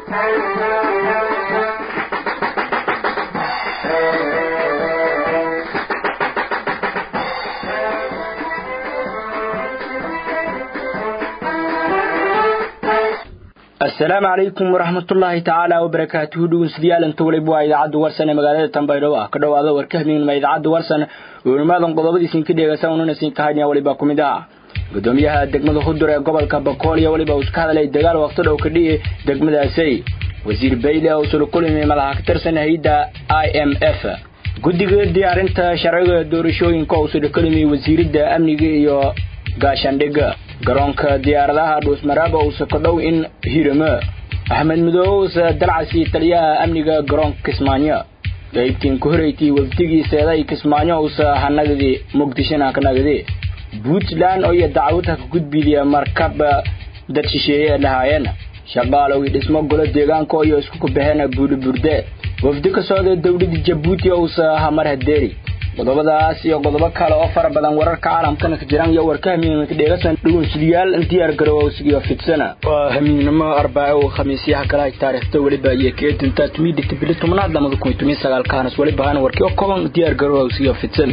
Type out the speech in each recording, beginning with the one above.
asalaamu calaykum waraxmatullaahi tacaala wabarakaatuhu dhegeystayaal inta waliba waa idaacadda warsan ee magaalada tambaydhabo ah ka dhowaada warkahmiinma idaacadda warsan oo nimaadan qodobadiisin ka dheegaysa unanasin ka hadnya waliba ku mid ah gudoomiyaha degmada hudur ee gobolka bakool iyo waliba uu iska hadlay dagaal waqti dhow ka dhici degmadaasi wasiir bayle oo sula kulimi madaxa ka tirsan hay-adda i m f guddiga diyaarinta sharciga doorashooyinka oo sula kulimi wasiiradda amniga iyo gaashaandhigga garoonka diyaaradaha dhuusmaraaba uusa ka dhow in hiramo axmed midoobe uusa dalcasi taliyaha amniga garoonka kismaayo qaybtiin ku horeytii wafdigiiseeday kismaayo uusa hanagadi muqdishona ka nagadi puntland oo iyo dacwad ha ka gudbidiya markab dad shisheeye ee lahaayeen shaqaalowii dhismo golo deegaanka iyo isku kubaheen buudhiburde wafdi ka socda dowladda jabuuti uusa hamar hadeeri qodobadaas iyo qodobo kale oo fara badan wararka caalamkana ka jiraan iyo warka hamiinka dheegasan dhugunsidayaal diyaar garowsigiyo fidsana waa hamiinnimo arbaaco oo khamiisyaha kalahay taariikhda weliba iyo keedinta tumidhigta bili tobnaad lamada kun iyo toban sagaalkaanas weliba hana warkii oo kooban diyaar garowsigiyo fidsan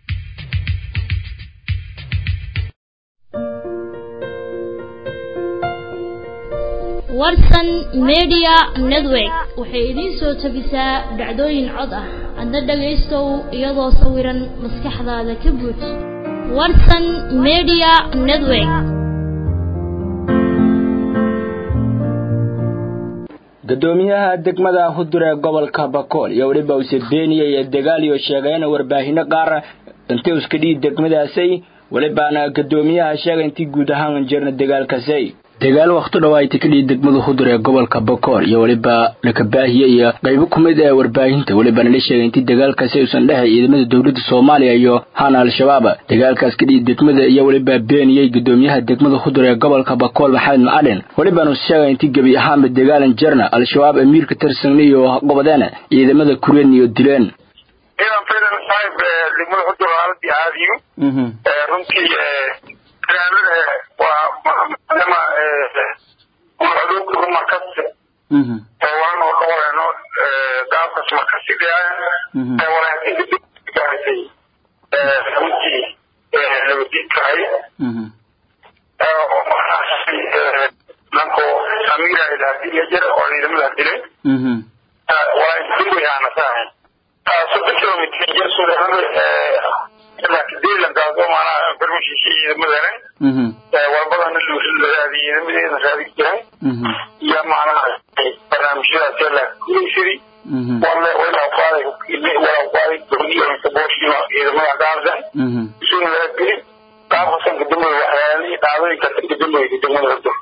warsan media network waxay idiin soo tabisaa dhacdooyin cod ah adna dhagaystow iyadoo sawiran maskaxdaada ka buuj warsan media network gudoomiyaha degmada hudur ee gobolka bakool iyo weliba use beeniya iyo dagaal iyo sheegeen warbaahinno qaar intay iska dhihi degmadaasay welibaana gudoomiyaha sheegay intii guud ahaan jirna dagaalkaasay dagaal waqti dhawaayta ka dhihi degmada hudur ee gobolka bakool iyo weliba lakabaahiye iyo qaybo ku mid ee warbaahinta welibana la sheegay intii dagaalkaasi uusan dhexay ciidamada dowladda soomaaliya iyo hana al-shabaab dagaalkaas ka dhihi degmada iyo weliba beeniyey gudoomiyaha degmada hudur ee gobolka bakool maxamed macalin welibana uu sheegay intii gebi ahaanba dagaalan jarna al-shabaab amiirka tirsan iyo qabadeen ciidamada kureen iyo dileen ciidan fidan saaib degmada hudur haaladii aadiyo runtii waa maadama markasi waan oo dhawareno gaabkas markasi walaasay runtii nabadiidkahay nanko amiira ilaadiya jira oo ciidamada dilay walaaduwayaanasahay soddon kilomitr jir sudeelankaasoo maanaa farmashiisha ciidamadana walbadana luusiladaadi ciidamadeeda raadi jiray iyo macnaha barnaamijyadaas la kuleysadi wale walaqaaday walaqaaday dowliyo sabooshino ciidamada gaarsan isuna laga gelin qaabkasan kadambay waxyaalihii dhaadooyinka kadambay degmada hordo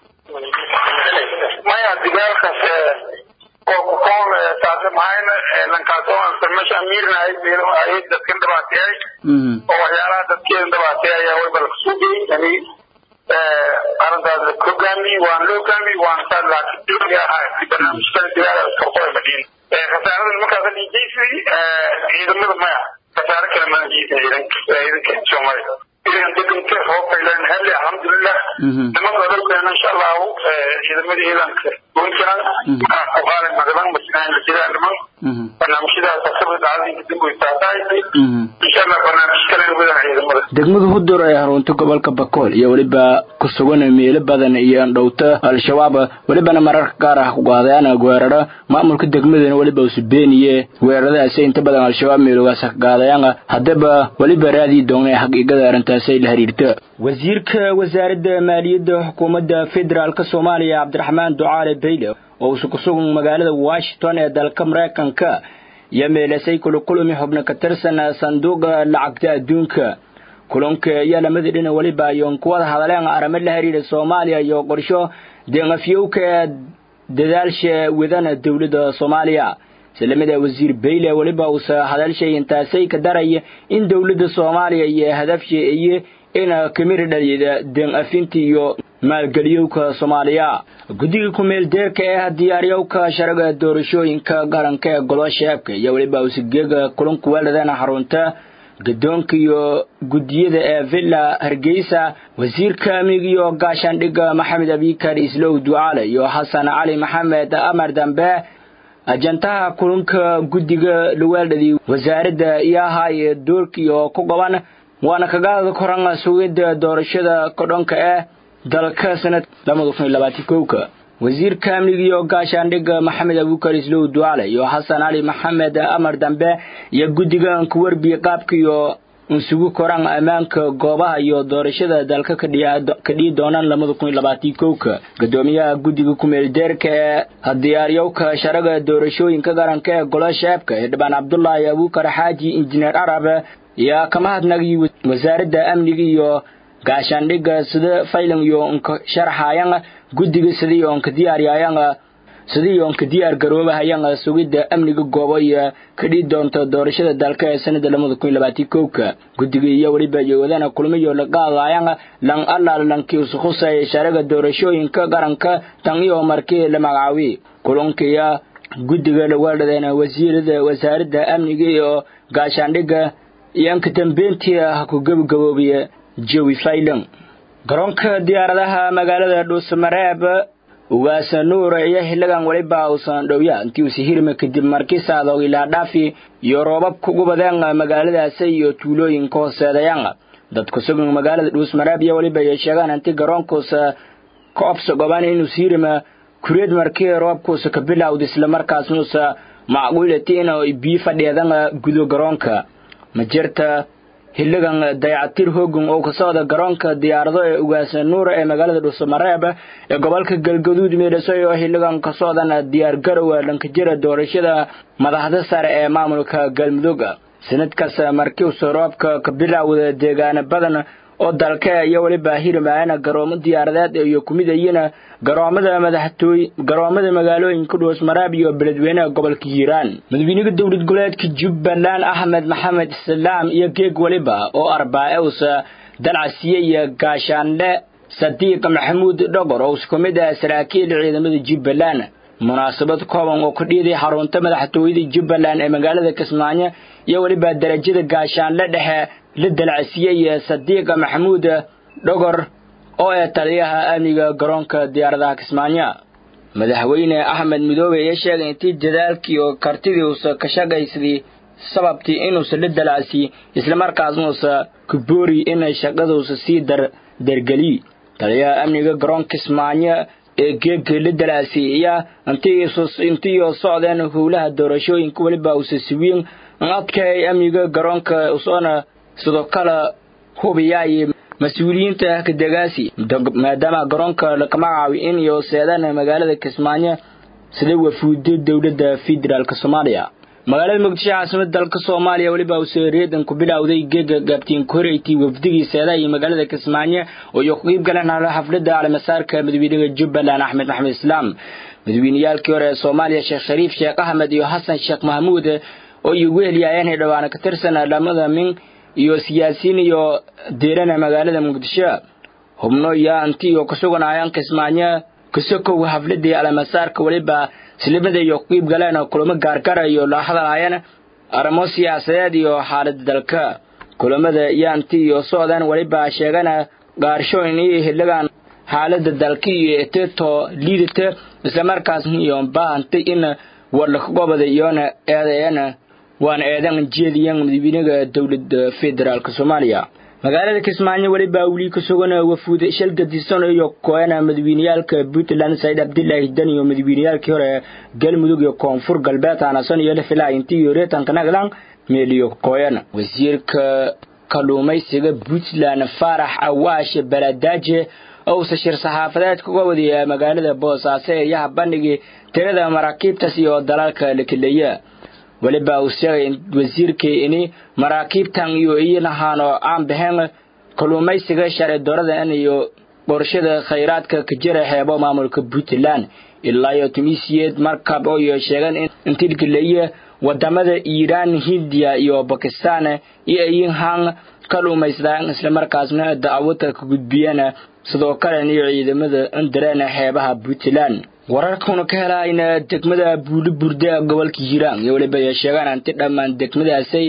maya dagaalkaas oo kukool taasi mahayna lankaasoo meesha amiirna ahayd dadkan dhibaateeyay oo waxyaalaha dadkeeda dhibaateeyay ayaa wayba lakasoo geyey yani arrintaas la hogaamiyey waan la hogaamiyey waan saa laakiin barnaamijkada dagaal korkoy fadhiin khasaarada nimankaasa dhiijaysi ciidamada maya khasaare kale mana jiisa ciidanka soomaaliya idan deganka hoofaylan helle alxamdulilah nimanka odolkeena insha allahu ciidamada ciidanka puntland kuqaalay magadan masnaan la jiraa niman barnaamijyadaas asaga dhacdinka damboy taasahay insha allah barnaamij kale wadan ciidamada degmada hudur ee harunta gobolka bakool iyo weliba ku sugan meelo badan iyo andhowta al-shabaab welibana mararka gaar ah kugaadayaan weeraro maamulka degmadana weliba usu beeniye weeraradaasi inta badan al-shabaab meelogaas gaadayaan haddaba weliba raadii doonay xaqiiqada arrintaasi la xiriirta wasiirka wasaaradda maaliyadda xukuumadda federaalk soomaaliya cabdiraxmaan ducaale bayle oo usu ku sugan magaalada washington ee dalka maraykanka iyo meelasay kulakulami xubno ka tirsan sanduuqa lacagta adduunka kulanka ayaa lamadii dhina weliba ayoon kuwada hadaleen arrimo la xiriira soomaaliya iyo qorsho deeqafyowka dadaalsha wadana dowladda soomaaliya islamida wasiir bayle weliba uusa hadalshay intaasay ka daraya in dowladda soomaaliya iyo hadafsha iyo in kamiri dhaliyada deeqafinta iyo maalgeliyowka soomaaliya guddiga ku-meel deerka ee diyaaryowka sharaga doorashooyinka qaranka ee golo sheebka iyo weliba usigeega kulanku weeladana xarunta gadoonka iyo guddiyada ee villa hargeysa wasiirka amniga iyo gaashaandhigga maxamed abikar islow ducaale iyo xasan cali maxamed amar dambe ajantaha kulanka guddiga luweeldhadii wasaaradda iyo ahaayee doorkii oo ku qaban waana kagaada koran sugidda doorashada kodhonka ee dalka sanad labada kun iyo labaatan kowka wasiirka amniga iyo gaashaandhigga maxamed abukar islow ducaale iyo xasan cali maxamed amar dambe iyo guddiga kuwerbi qaabka iyo insugu koraan ammaanka goobaha iyo doorashada dalka ka dhihi doonaan labada kun iyo labaatan kowka guddoomiyaha guddiga kumeeldeerka ee hadiyaaryowka sharaga doorashooyinka qaranka ee golo shaabka xildhibaan cabdulaahi abukar xaaji injineer arab ayaa ka mahadnagay wasaaradda amniga iyo gaashaandhigga sida faylan iyo nka sharxayan guddiga sidii oonka diyaaryayan sidii oonka diyaar garoobahayan sugidda amniga goobo iyo kadhii doonta doorashada dalka ee sanada labada kun iyo labaatan kowka guddiga iyo weliba yowadana kulmiyo laqaadayan lan allaal lankii usukhusay sharaga doorashooyinka qaranka tan iyo markii la magacaabi kulankiya guddiga lawaadhadeen wasiirada wasaaradda amniga iyo gaashaandhigga iyo anka dambeyntii ha ku gabagaboobiya jawi faylan garoonka diyaaradaha magaalada dhuusamareeb ugaasa nuur iyo xiligan weliba uusan dhowya intii uusi hirma kadib markii saadoog ilaa dhaafi iyo roobab kugu badeen magaaladaasi iyo tuulooyinka hooseedayaan dadku sugan magaalada dhuusmareeb iyo weliba ay sheegaan intii garoonkuusa ka obso goban inuusi hirma kureed markii roobkuusa ka bilowda islamarkaasnuusa macquulati in biyo fadhiyadan gudo garoonka ma jirta xiligan dayacatir hoogan oo ka socda garoonka diyaarado ee ugaasa nuura ee magaalada dhuusamareeb ee gobolka galgaduud meedhasoy oo xiligan ka socdan diyaar garowa dhankajira doorashada madaxda sare ee maamulka galmudug sanadkaas markiiusa roobka ka bilowda deegaana badan oo dalka iyo weliba hirmaayana garoomo diyaaradeed iyo kumidayina garoomada madaxtooy garoomada magaalooyinka dhuusmaraab iyo beledweynaha gobolka hiiraan madaxweynaha dowlad goboleedka jubbaland axmed maxamed islaam iyo geeg weliba oo arbaa-ewsa dalcasiye iyo gaashaanle sadiiq maxamuud dhogor oo isku mid ah saraakiil ciidamada jubbaland munaasabad kooban oo ka dhiiday xarunta madaxtooyada jubbaland ee magaalada kismaayo iyo weliba darajada gaashaanle dhexe la dalcasiyey sadiiqa maxamuud dhogor oo ee taliyaha amniga garoonka diyaaradaha kismaayo madaxweyne axmed midoobe ayaa sheegay intii dadaalkii oo kartidii uusa ka shaqaysadii sababtii inuusa la dalcasiy islamarkaasnuusa ku boori inay shaqaduusa sii dar dargeliy taliyaha amniga garoonka kismaayo ee geegka la dalcasiya intiioo socdeen howlaha doorashooyinka weliba uusa siwiin adkay amniga garoonka usoona sidoo kale hubiyaay mas-uuliyiinta kadagaasi maadaama garoonka laka magacaabi in iyo seedaan magaalada kismaayo sida wafuuda dowladda federaalk soomaaliya magaalada muqdisho caasimada dalka soomaaliya weliba uuse reedan ku bilowday geega gaabtiin koreyti wafdigii seedaha iyo magaalada kismaayo oo iyo ku qiib galeen xafladda calimasaarka madaxweynaha jubbaland axmed maxamed islaam madaxweyneyaalkii hore ee soomaaliya sheekh shariif sheekh axmed iyo xasan sheekh mahmuud oo iyo wehelyaayeen xildhibaana ka tirsan lamada min iyo siyaasiyiin iyo deerana magaalada muqdisho hubno iyo anti iyo kasuganayaan kismaayo kasokow xafladii alamasaarka weliba islimada iyo qiib galeen kulamo gaargara iyo la hadlaayeen arrimo siyaasadeed iyo xaalada dalka kulamada iyo anti iyo socdaan weliba sheegana gaarshooyin iyo xiligan xaalada dalka iyo eteto liidata islamarkaasna iyo baahantay in warlakagobada iyona eedeena waana eedan jeediyan madaxweynaha dowladda federaalk soomaaliya magaalada kismaayo weliba weli ka sugan wafuud shal gadisan iyo koena madaxweyneyaalka puntland said cabdilaahi dan iyo madaxweyneyaalkii hore galmudug iyo koonfur galbeed anason iyo lafilaa intii iyo reetanka naglan meeliyo koyan wasiirka kalluumaysiga puntland faarax awaash baladaaje ousa shir saxaafadeed kaga wadiya magaalada boosaaso eeyaha bandhigii tirada maraakiibtaas iyo dalalka la keleeya weliba uu sheegay wasiirkii ini maraakiibtan iyo iyanahaano aan baxeen kalluumaysiga sharci dooradan iyo qorshada khayraadka ka jira xeebo maamulka puntland ilaa iyo tunisiyeed markab oo iyo sheegeen in tilkileeye wadamada iiraan hindiya iyo bakistan iyo ayinhan kalluumaystaan islamarkaasna dacwada ka gudbiyeen sidoo kalena iyo ciidamada indareen xeebaha puntland wararkuna ka helayna degmada buuli burde gobolka hiiraan iyo weliba ay sheegaan anti dhammaan degmadaasay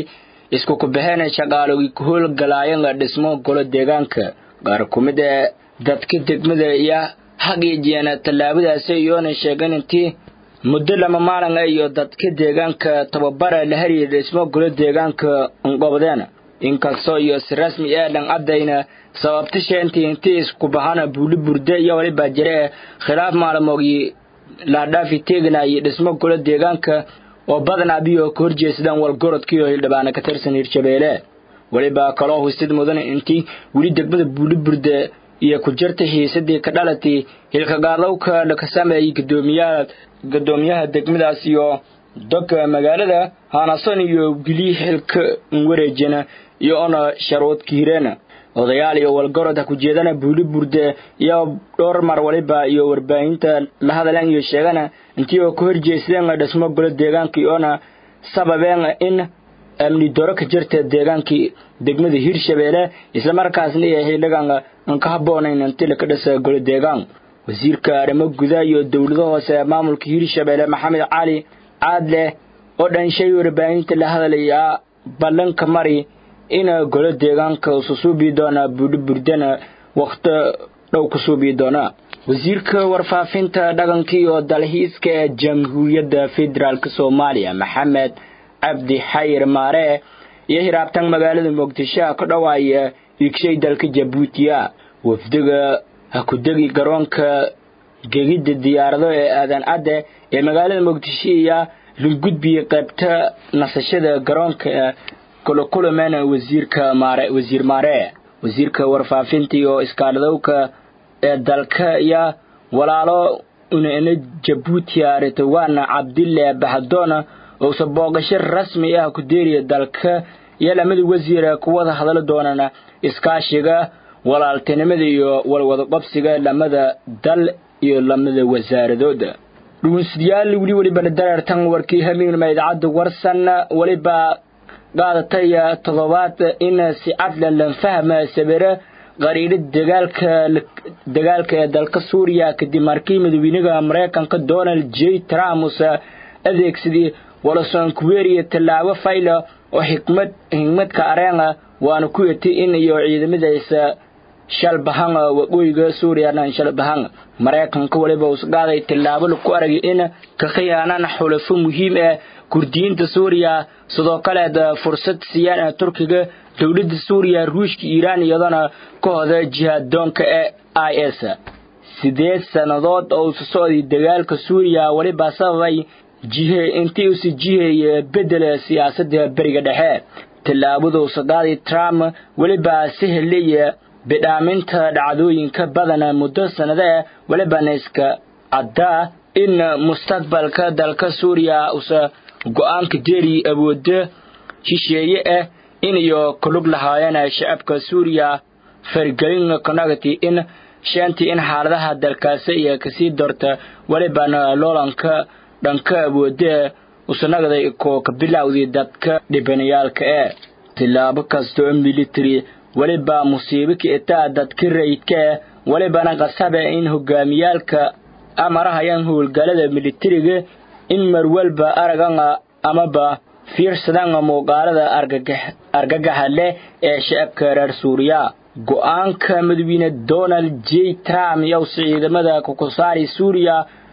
isku kubixeen shaqaalogii ku howlgalaayeen dhismo golo deegaanka qaar ku mid ee dadka degmada iyo xaqiijiyeen tallaabadaasi iyoona sheegeen intii muddo lama maalin iyo dadka deegaanka tababara la hariya dhismo golo deegaanka unqobdeen inkastoo iyo si rasmi ee dhan caddayna sababta sheentii intii isku bahana buuli burde iyo waliba jire khilaaf maalmoogii laadhaafi teeganayay dhismo golo deegaanka oo badanaa biyo ka horjeesadaan walgorodkiioo hildhibaana ka tirsan hirshabeelle weliba kaloo husid mudan intii weli degmada buuli burde iyo ku jirta xiisadii ka dhalatay hilkagaadowka ka sameeyey gadoomiyaha gadoomiyaha degmadaas iyo doga magaalada haanason iyo geli xilka wareejina iyo ona sharuudka hireena odayaal iyo walgorod ha ku jeedana buuli burde iyo dhowr mar waliba iyo warbaahinta la hadaleen iyo sheegana intii oo ka horjeesadeen dhismo golo deegaankii oona sababeen in amni doro ka jirta deegaankii degmada hirshabeelle islamarkaasna iyo xildhigan aan ka habboonayn inti laka dhisa golo deegaan wasiirka arrimo gudaha iyo dowlada hoose ee maamulka hirshabeelle maxamed cali caadleh oo dhanshay warbaahinta la hadalayaa ballanka mari in golo deegaanka usu suubi doona buudhi burdana wakhti dhow ku suubi doona wasiirka warfaafinta dhaqanka iyo dalxiiska ee jamhuuriyadda federaalk soomaaliya maxamed cabdi xayir maare iyo hiraabtan magaalada muqdisho ka dhawaaya igshay dalka jabuutiya wafdiga ha ku degi garoonka gegidda diyaarado ee aadan cadde ee magaalada muqdisho iyo lungudbiya qaybta nasashada garoonka kulakulameen wasiirka maare wasiir maare wasiirka warfaafinta iyo iskaaladowka ee dalka iyo walaalo una jabuuti aritawana cabdille baxadoona ousa booqasho rasmi ah ku deeriya dalka iyo lamada wasiir ku wada hadli doonaan iskaashiga walaaltinimada iyo walwadaqabsiga lamada dal iyo lamada wasaaradooda dhugunsidayaal weli welibana dareertan warkii hamignima idaacadda warsan weliba qaadatay toddobaad in si cadlan lan fahma sabira qariidha dagaalka dagaalka ee dalka suuriya kadib markii madaxweynaha maraykanka donald j trump adeegsadii walasoonkuweeriya tallaabo fayla oo xikmad xigmadka areena waana ku yati in iyo ciidamadiisa shalbahan waqooyiga suuriya shalbahan maraykanka waliba usqaaday tallaabo laku aragay in ka khiyaanaan xulafo muhiim ah kurdiyiinta suuriya sidoo kaleed fursad siiyaan turkiga dowladda suuriya ruushka iiraan iyadana ka hoda jihaadoonka ee i s sideed sannadood oo usu socday dagaalka suuriya weliba sababay jihe intii usi jiheeye bedel siyaasadda beriga dhexe tallaabada usaqaaday trump weliba si helaya bidhaaminta dhacdooyinka badan muddo sannade welibana iska caddaa in mustaqbalka dalka suuriya usa go-aanka deeri awoodo shisheeye ah in iyo kulug lahaayeen shacabka suuriya fargelin conagty in shantii in xaaladaha dalkaasi iyo kasii dorta welibana loolanka dhanka awoode usanagday koo ka bilowday dadka dhibanayaalka ee tilaabo kastoo military weliba musiibo ka itaa dadka rayidka ah welibana qasabe in hogaamiyaalka amarahayaan howlgalada militariga in marwalba aragan amaba fiirsadan muuqaalada argagaxa leh ee shacabka reer suuriya go-aanka madaxweyne donald j trump yowse ciidamada kukusaari suuriya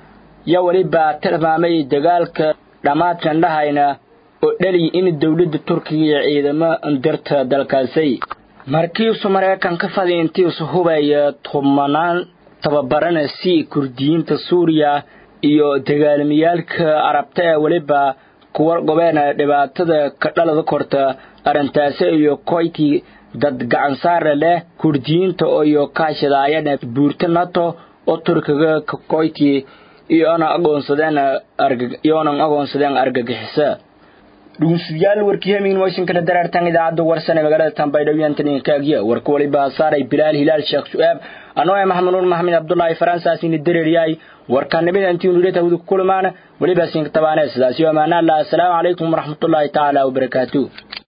yo weliba tilmaamay dagaalka dhammaadkan dhahayna oo dhaliy in dowladda turkiga iyo ciidamo dirta dalkaasi markiisu maraykanka fadi intiisu hubaya tumanaan tababarana si kurdiyiinta suuriya iyo dagaalmayaalka arabta ee weliba kuwa gobeena dhibaatada ka dhalada korta arrintaasi iyo koyti dad gacansaara leh kurdiyiinta iyo kaashadaayana buurta nato oo turkiga ka koyti iyoona aqoonsadeen iyoonan aqoonsadeen argagixisa dhugunsidayaal warkii hamiin washington daraartan idaacadda warsan ee magaalada tambaydhabo yantaninkaagya warka waliba saaray bilaal hilaal sheekh su-aab anoo ee maxamuduun maxamed cabdullaahi faransaasini dareeryahay warkanimida intiinu dheta hawda ku kulmaan weliba siinka tabaanee sidaasi amaanaalla assalaamu calaykum waraxmatullaahi tacaala wabarakaatu